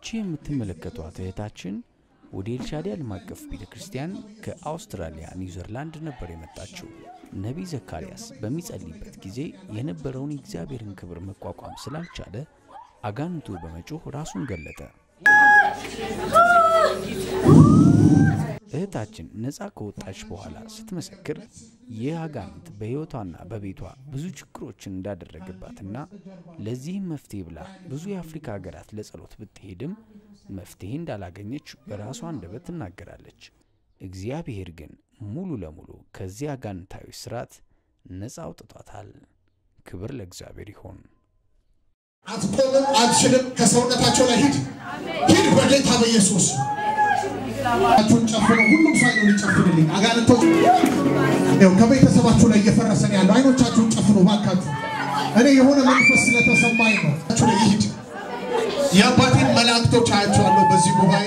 ይቺ የምትመለከቷት እህታችን ወደ ኤልሻዳይ ዓለም አቀፍ ቤተ ክርስቲያን ከአውስትራሊያ ኒውዚርላንድ ነበር የመጣችው። ነቢይ ዘካርያስ በሚጸልይበት ጊዜ የነበረውን የእግዚአብሔርን ክብር መቋቋም ስላልቻለ አጋንንቱ በመጮህ ራሱን ገለጠ። እህታችን ነፃ ከወጣች በኋላ ስትመሰክር ይህ አጋንንት በሕይወቷና በቤቷ ብዙ ችግሮችን እንዳደረገባትና ለዚህም መፍትሄ ብላ ብዙ የአፍሪካ ሀገራት ለጸሎት ብትሄድም መፍትሄ እንዳላገኘች በራሷ አንደበት ትናገራለች። እግዚአብሔር ግን ሙሉ ለሙሉ ከዚህ አጋንንታዊ ስርዓት ነፃ አውጥቷታል። ክብር ለእግዚአብሔር ይሆን። አትቆምም፣ አትችልም። ከሰውነታቸው ላይ ሂድ ሂድ፣ በጌታ በኢየሱስ ቸውን ጨፍኑ። ሁሉም ሰው አይኑን ይጨፍንልኝ። አጋንንቶች ይኸው ከቤተሰባችሁ ላይ እየፈረሰ ነው ያለው። አይኖቻችሁን ጨፍኑ ባካችሁ። እኔ የሆነ መንፈስ ስለተሰማኝ ነው። ችሁ ላይ ይሂድ። የአባቴን መላእክቶች አያቸዋለሁ በዚህ ጉባኤ።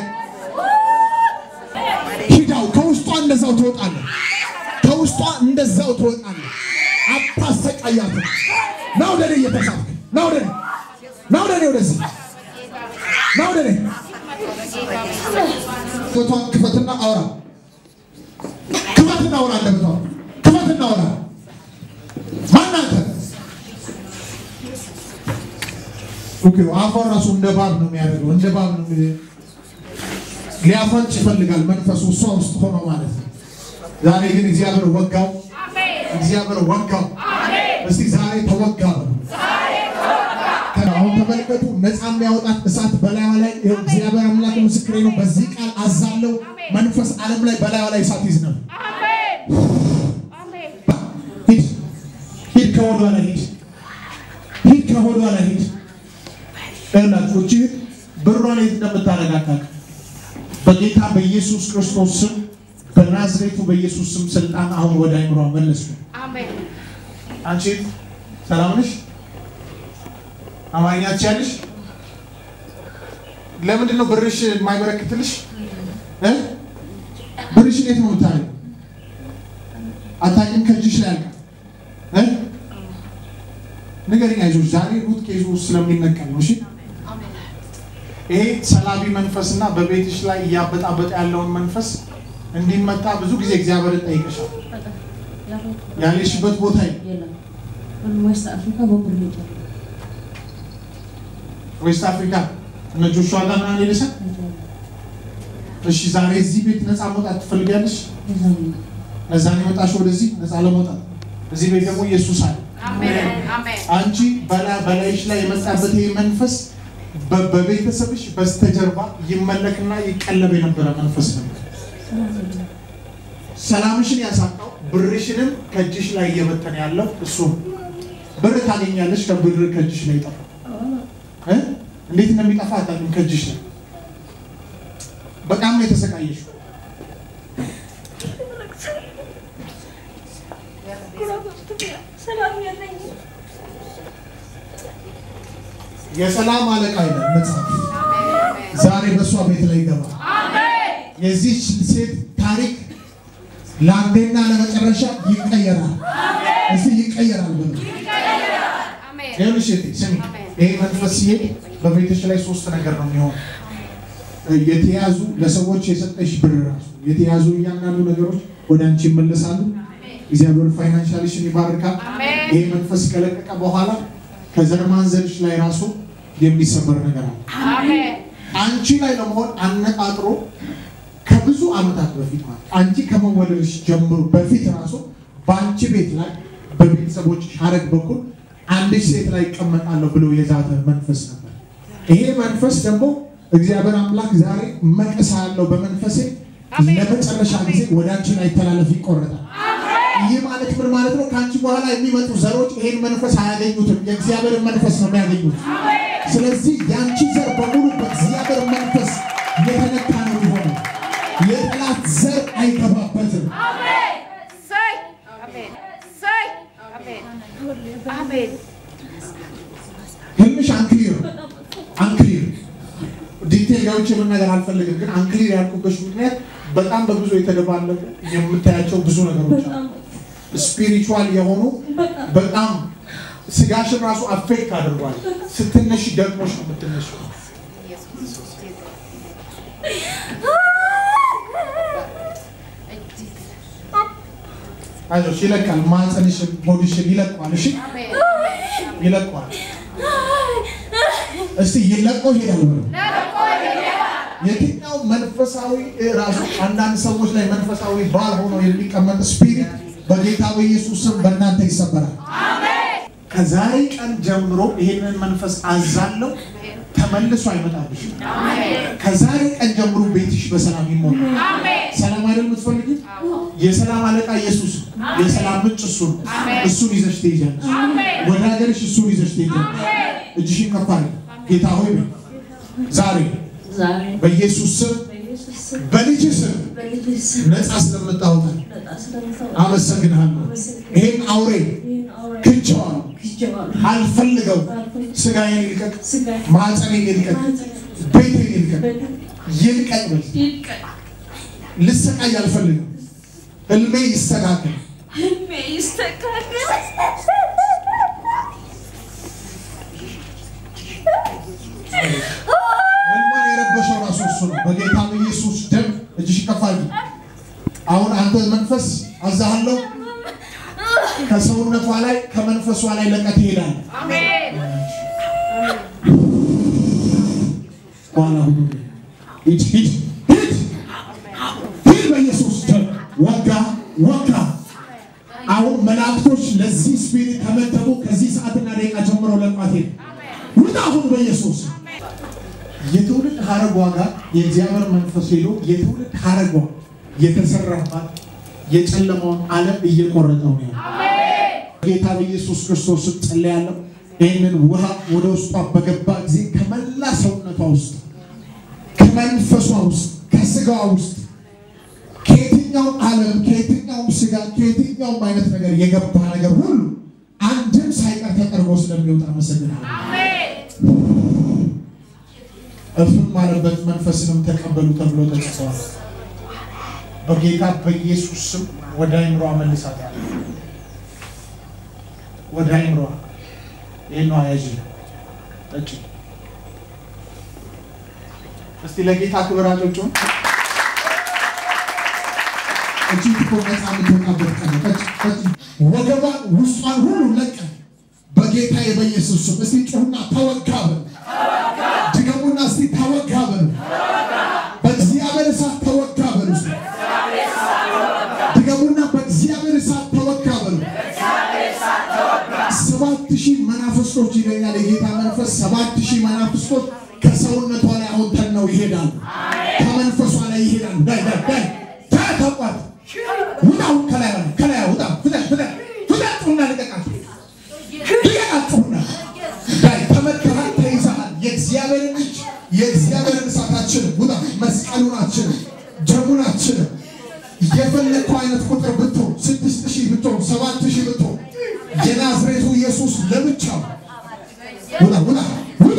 ሂዳው ከውስጧ እንደዛው ትወጣለህ። ከውስጧ እንደዛው ትወጣለህ። አታሰቃያትም። ና ወደ እኔ እየተሳብክ ና ወደ እኔ ና ወደ እኔ ወደዚህ ና ወደ እኔ ቦታን ክፈትና አውራ ክፈትና አውራ እንደምታው ክፈትና አውራ ማን አንተ ኦኬ አፏን ራሱ እንደ ባብ ነው የሚያደርገው እንደ ባብ ነው የሚ- ሊያፈንጭ ይፈልጋል መንፈሱ እሷ ውስጥ ሆኖ ማለት ነው ዛሬ ግን እግዚአብሔር ወጋው እግዚአብሔር ወጋው እስቲ ዛሬ ተወጋ በሉ አሁን ተመልከቱ፣ ነፃ የሚያወጣት እሳት በላዩ ላይ ይኸው እግዚአብሔር አምላክ ምስክሬ ነው። በዚህ ቃል አዛለው መንፈስ ዓለም ላይ በላዩ ላይ እሳት ይዝነብ። ሂድ ሂድ፣ ከሆዷ ላይ ሂድ፣ ሂድ ከሆዷ ላይ ሂድ። ይኸውላችሁ እቺ ብሯን የት እንደምታረጋጋት በጌታ በኢየሱስ ክርስቶስ ስም በናዝሬቱ በኢየሱስ ስም ስልጣን አሁን ወደ አይምሯ መለስኩ። አንቺ ሰላም ነሽ? አማርኛ ትችያለሽ? ለምንድን ነው ብርሽ የማይበረክትልሽ? እ? ብርሽ እንዴት ነው የምታየው? አታውቂም? ከእጅሽ ላይ ያልቃል። እ? ንገሪኝ፣ አይዞሽ። ዛሬ ሩት ኬዙ ስለሚነቀል ነው። እሺ፣ ይሄ ሰላቢ መንፈስ እና በቤትሽ ላይ እያበጣበጠ ያለውን መንፈስ እንዲመታ ብዙ ጊዜ እግዚአብሔርን ጠይቀሻል። ያለሽበት ቦታ ዌስት አፍሪካ በሙሉ ሄጃለሁ። ዌስት አፍሪካ እነ ጆሹዋ ጋር ምናምን ሄደሻል? እሺ ዛሬ እዚህ ቤት ነፃ መውጣት ትፈልጊያለሽ? ለዛ ነው የመጣሽው ወደዚህ ነፃ ለመውጣት። እዚህ ቤት ደግሞ ኢየሱስ አለ። አንቺ በላ- በላይሽ ላይ የመጣበት ይሄ መንፈስ በ- በቤተሰብሽ በስተጀርባ ይመለክና ይቀለብ የነበረ መንፈስ ነበር። ሰላምሽን ያሳጣው ብርሽንም ከእጅሽ ላይ እየበተነ ያለው እሱ ነው። ብር ታገኛለሽ፣ ከብር ከእጅሽ ላይ ይጠፋል። እ? እንዴት እንደሚጠፋ አታውቂም። ከእጅሽ ላይ በጣም ነው የተሰቃየሽው። የሰላም አለቃ ይላል መጽሐፍ። ዛሬ በእሷ ቤት ላይ ይገባል። የዚች ሴት ታሪክ ለአንዴና ለመጨረሻ ይቀየራል። እስቲ ይቀየራል ብሎ ይኸውልሽ እህቴ ስሚ፣ ይሄ መንፈስ ሲሄድ በቤትሽ ላይ ሶስት ነገር ነው የሚሆነው። የተያዙ ለሰዎች የሰጠሽ ብር ራሱ የተያዙ እያንዳንዱ ነገሮች ወደ አንቺ ይመለሳሉ። እግዚአብሔር ፋይናንሻልሽን ይባርካል። ይሄ መንፈስ ከለቀቀ በኋላ ከዘር ማንዘርሽ ላይ ራሱ የሚሰበር ነገር አለ። አንቺ ላይ ለመሆን አነጣጥሮ ከብዙ ዓመታት በፊት ማለት አንቺ ከመወለድሽ ጀምሮ በፊት ራሱ በአንቺ ቤት ላይ በቤተሰቦች ሐረግ በኩል አንዲት ሴት ላይ ይቀመጣለሁ ብሎ የዛተ መንፈስ ነበር። ይሄ መንፈስ ደግሞ እግዚአብሔር አምላክ ዛሬ መቀሳ ያለው በመንፈሴ ለመጨረሻ ጊዜ ወደ አንቺ ላይ ተላለፍ ይቆረጣል። ይህ ማለት ምን ማለት ነው? ከአንቺ በኋላ የሚመጡ ዘሮች ይሄን መንፈስ አያገኙትም። የእግዚአብሔርን መንፈስ ነው የሚያገኙት። ስለዚህ የአንቺ ዘር በሙሉ በእግዚአብሔር መንፈስ የተነካ ነው የሚሆነው። የጠላት ዘር አይገባበትም። ህልምሽ አንክሊር አንክሊር ዲቴል ገብቼ መናገር አልፈልግም፣ ግን አንክሊር ያልኩበት ምክንያት በጣም በብዙ የተደባለቁ የምታያቸው ብዙ ነገሮች አሉ። ስፒሪቹዋል የሆኑ በጣም ስጋሽን ራሱ አፌክት አድርጓል። ስትነሽ ደግሞሽ ነው የምትነሺው። አይዞሽ ይለቃል። ማህፀንሽን ሆድሽን ይለቀዋል። እሺ ይለቀዋል። እስቲ ይለቆ ይሄዳል ብሎ የትኛው መንፈሳዊ ራሱ አንዳንድ ሰዎች ላይ መንፈሳዊ ባል ሆኖ የሚቀመጥ ስፒሪት በጌታ በኢየሱስ ስም በእናንተ ይሰበራል። ከዛሬ ቀን ጀምሮ ይሄንን መንፈስ አዛለው ተመልሶ አይመጣብሽም። ከዛሬ ቀን ጀምሮ ቤትሽ በሰላም ይሞላል። ሰላም አይደል የምትፈልጊው? የሰላም አለቃ ኢየሱስ ነው። የሰላም ምንጭ እሱ ነው። እሱን ይዘሽ ትሄጃለሽ። ወደ ሀገርሽ እሱን ይዘሽ ትሄጃለሽ። እጅሽን ከፍ አድርጊ። ጌታ ሆይ በይ። ዛሬ ዛሬ በኢየሱስ ስም በኢየሱስ ስም በልጅ ስም በልጅህ ስም ነፃ ስለምታወጣኝ ነፃ ስለምታወጣ አመሰግንሃለሁ። ይሄን አውሬ ይህን አውሬ ክንቸዋለሁ፣ ክጄዋለሁ። አልፈልገው። አልፈልግም። ስጋዬን ይልቀቅ፣ ስጋዬ ማህፀኔን ይልቀቅ፣ ማህፀኔን ቤቴን ይልቀቅ፣ በደም ይልቀቅ በል። ይልቀቅ። ልሰቃይ አልፈልግም። ህልሜ ይስተካከል። ህልሜ ይስተካከል። ህልሟን የረበሸው ራሱ እሱ ነው። በጌታ በኢየሱስ ደም እጅሽ ከፍ አድርጊ። አሁን አንተ መንፈስ አዛሃለሁ ከሰውነቷ ላይ ከመንፈሷ ላይ ለቀህ ትሄዳለህ። በኋላ ሁሉ ሂድ ሂድ ሂድ ሂድ በኢየሱስ ደም ወጋ ወጋ። አሁን መላእክቶች ለዚህ ስፒሪት ከመደቡ ከዚህ ሰዓትና ደቂቃ ጀምሮ ለቋት ሄድ ውጣ አሁን በኢየሱስ የትውልድ ሀረጓ ጋር የእግዚአብሔር መንፈስ ሄዶ የትውልድ ሀረጓ የተሰራባት የጨለማውን ዓለም እየቆረጠው ነው ያለው። ጌታ በኢየሱስ ክርስቶስ ስም ጸልያለሁ። ይህንን ውሃ ወደ ውስጧ በገባ ጊዜ ከመላ ሰውነቷ ውስጥ ከመንፈሷ ውስጥ ከስጋዋ ውስጥ ከየትኛውም ዓለም ከየትኛውም ስጋ ከየትኛውም አይነት ነገር የገባ ነገር ሁሉ አንድም ሳይቀር ተጠርጎ ስለሚወጣ አመሰግናለሁ። እፍም ማለበት መንፈስንም ተቀበሉ ተብሎ ተጽፏል። በጌታ በኢየሱስ ስም ወደ አይምሯ መልሳት ያለ ወደ አይምሯ ይህን ያዥ ጠጭ። እስቲ ለጌታ ክብር አጨብጭቡ። እጅ እኮ ነፃ የምትወጣበት ቀን ነው። ጠጭ ጠጭ። ወገቧ ውስጧን ሁሉ ለቀ በጌታ በኢየሱስ ስም። እስቲ ጩሁና ተወጋ በሉ። ድገሙና እስቲ ተወጋ በሉ። በእግዚአብሔር እሳት ተወጋ በሉ። እስቲ ድገሙና በእግዚአብሔር እሳት ተወጋ በሉ። ሰባት ሺህ መናፍስቶች ይለኛል የጌታ መንፈስ። ሰባት ሺህ መናፍስቶች ከሰውነቷ ላይ አሁን ተነው ይሄዳሉ። ከመንፈሷ ላይ ይሄዳሉ። ዳይ ዳይ ዳይ ዳይ ተቋት ውጣ ከላይ ሆነ ከላይ ውጣ ፍጠን ፍጠን ፍጠን ጩሁና ልቀቃት ልቀቃት ጩሁና ዳይ ተመትተሃል ተይዘሃል የእግዚአብሔርን እጅ የእግዚአብሔርን እሳታችን ውጣ መስቀሉናችን ደሙናችን የፈለግከው አይነት ቁጥር ብትሆን ስድስት ሺህ ብትሆን ሰባት ሺህ ብትሆን የናዝሬቱ ኢየሱስ ለብቻው ውጣ ውጣ ውጣ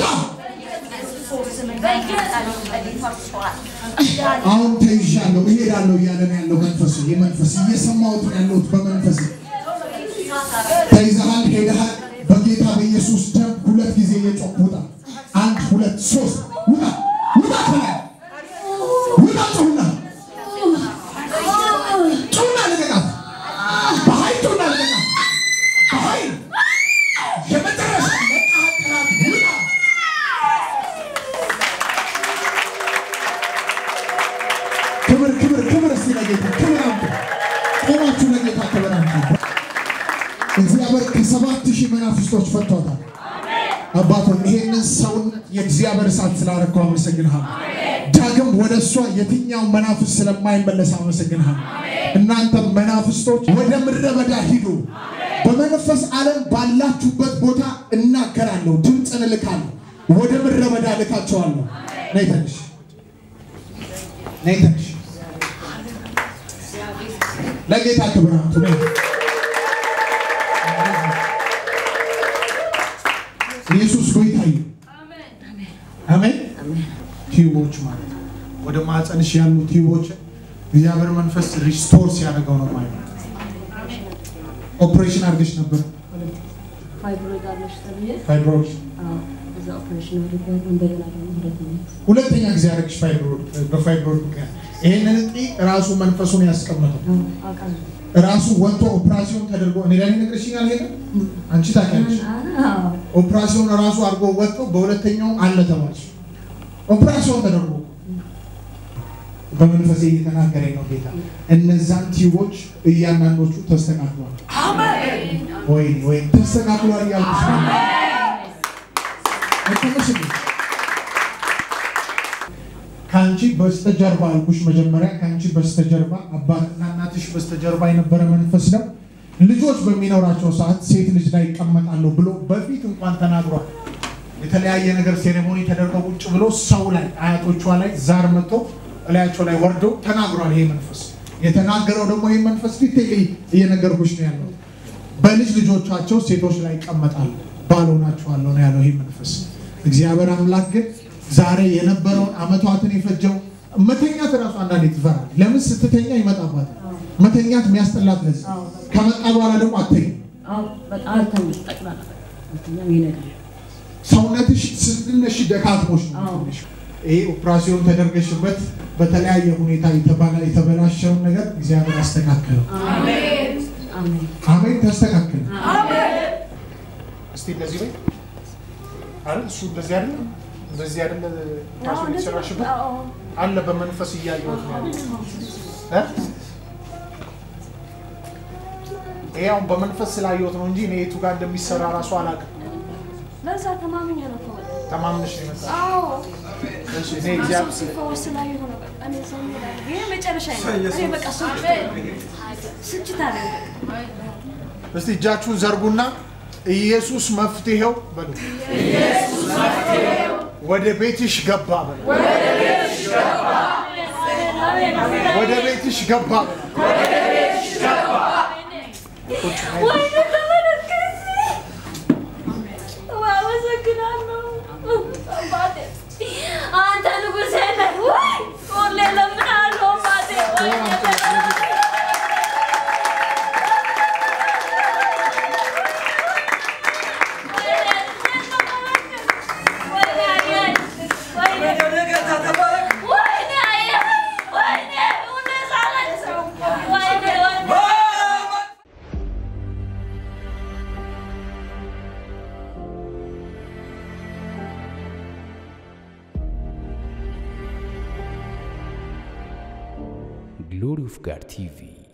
አሁን ተይዣለሁ እሄዳለሁ እያለ ነው ያለው መንፈሱ የመንፈስ እየሰማሁት ነው ያለሁት በመንፈስ ተይዘሃል ሄደሃል በጌታ በኢየሱስ ደም ሁለት ጊዜ እየጮህ ውጣ አንድ ሁለት ሶስት ውጣ ውጣ ከላይ ውጣ ጩሁና ጩሁና ልቀቃት በኃይል ጩሁና ልቀቃት በኃይል የመጨረሻ ለቃት ውጣ ክብር ክብር ክብር እስቲ ለጌታ ክብር አምጡ። ቆማችሁ ለጌታ ክብር አምጡ። እግዚአብሔር ከሰባት ሺህ መናፍስቶች ፈቷታል። አባቶች ይሄንን ሰውነት የእግዚአብሔር እሳት ስላረከው አመሰግንሃለሁ። ዳግም ወደ እሷ የትኛው መናፍስ ስለማይመለስ አመሰግንሃለሁ። እናንተ መናፍስቶች ወደ ምድረ በዳ ሂዱ። በመንፈስ ዓለም ባላችሁበት ቦታ እናገራለሁ፣ ድምፅን እልካለሁ። ወደ ምድረ በዳ እልካቸዋለሁ። ነይ ተነሽ፣ ነይ ተነሽ። ለጌታ ክብር አምጡ። ነይ ኢየሱስ ጌታ ይሁን። አሜን። ቲዩቦች ማለት ነው። ወደ ማህፀንሽ ያሉ ቲዩቦች እግዚአብሔር መንፈስ ሪስቶር ሲያደርገው ነው ማለት ነው። ኦፕሬሽን አድርገሽ ነበር ፋይብሮይድ አለሽ ተብዬ ፋይብሮይድ አዎ፣ እዛ ኦፕሬሽን አድርገን እንደገና ደግሞ ሁለተኛ ሁለተኛ ጊዜ ያደረግሽ ፋይብሮይድ በፋይብሮይድ ምክንያት ይሄንን እጢ ራሱ መንፈሱን ያስቀመጠው አዎ፣ አውቃለሁ። ራሱ ወጥቶ ኦፕራሲዮን ተደርጎ እኔ ላይ ነግረሽኛል። ሄደ አንቺ ታውቂያለሽ። አዎ፣ ኦፕራሲዮን ራሱ አድርጎ ወጥቶ በሁለተኛው አለ ተባልሽ። ኦፕራሲዮን ተደርጎ በመንፈሴ እየተናገረኝ ነው ጌታ። እነዛን ቲዩቦች እያንዳንዶቹ ተስተካክሏል። ወይ ወይ ተስተካክሏል እያልኩሽ ነው። አይተመስል ከአንቺ በስተጀርባ አልኩሽ መጀመሪያ ከአንቺ በስተጀርባ አባትና እናትሽ በስተጀርባ የነበረ መንፈስ ነው። ልጆች በሚኖራቸው ሰዓት ሴት ልጅ ላይ ይቀመጣለሁ ብሎ በፊት እንኳን ተናግሯል። የተለያየ ነገር ሴሬሞኒ ተደርገው ቁጭ ብሎ ሰው ላይ አያቶቿ ላይ ዛር መጥቶ እላያቸው ላይ ወርዶ ተናግሯል። ይሄ መንፈስ የተናገረው ደግሞ ይህ መንፈስ ዲቴይል እየነገርኩሽ ነው ያለው። በልጅ ልጆቻቸው ሴቶች ላይ ይቀመጣሉ ባልሆናቸዋለሁ ነው ያለው ይህ መንፈስ። እግዚአብሔር አምላክ ግን ዛሬ የነበረውን አመቷትን የፈጀው መተኛት እራሱ አንዳንዴ ትፈራል። ለምን ስትተኛ ይመጣባታል። መተኛት የሚያስጠላት ለዚህ አዎ፣ ከመጣ በኋላ ደግሞ አተኝ አዎ፣ በጣም አልተኛም። ጠቅላላ አልተኛም። ይነጋል። ሰውነትሽ ስትነሽ ደካክሞሽ ነው አዎ። ትንሽ። ይሄ ኦፕራሲዮን ተደርገሽበት በተለያየ ሁኔታ የተባላ- የተበላሸውን ነገር እግዚአብሔር አስተካከለው። አሜን። አሜን። ተስተካከለ። እስቲ እንደዚህ በይ አይደል? እሱ እንደዚህ አይደል? እንደዚህ አይደል? ኦፕራሲዮን የተሰራሽበት አለ። በመንፈስ እያየሁት ነው ያለው እ? ይሄ አሁን በመንፈስ ስላየሁት ነው እንጂ እኔ የቱ ጋር እንደሚሰራ ራሱ አላውቅም። ለዛ ተማምኜ ነው እኮ በቃ። ተማምነሽ ነው የመጣሽው። አዎ፣ እሺ፣ እኔ ሰው እግዚአብሔር ሲፈወስ ስላየሁ ነው በቃ። እኔ ሰው ይላል። ይሄ መጨረሻ ነው። እኔ በቃ ስንችት ስንችት አለ እስቲ እጃችሁን ዘርጉና ኢየሱስ መፍትሄው በሉ። ወደ ቤትሽ ገባ በሉ። ወደ ቤትሽ ገባ በሉ። ወይኔ ተመለከት። ወይ አመሰግናለሁ አባቴ። አንተ ንጉሴ ነህ። ወይ ሁሌ እለምንሃለሁ አባቴ። ወይኔ ተመለከት። Glory of God TV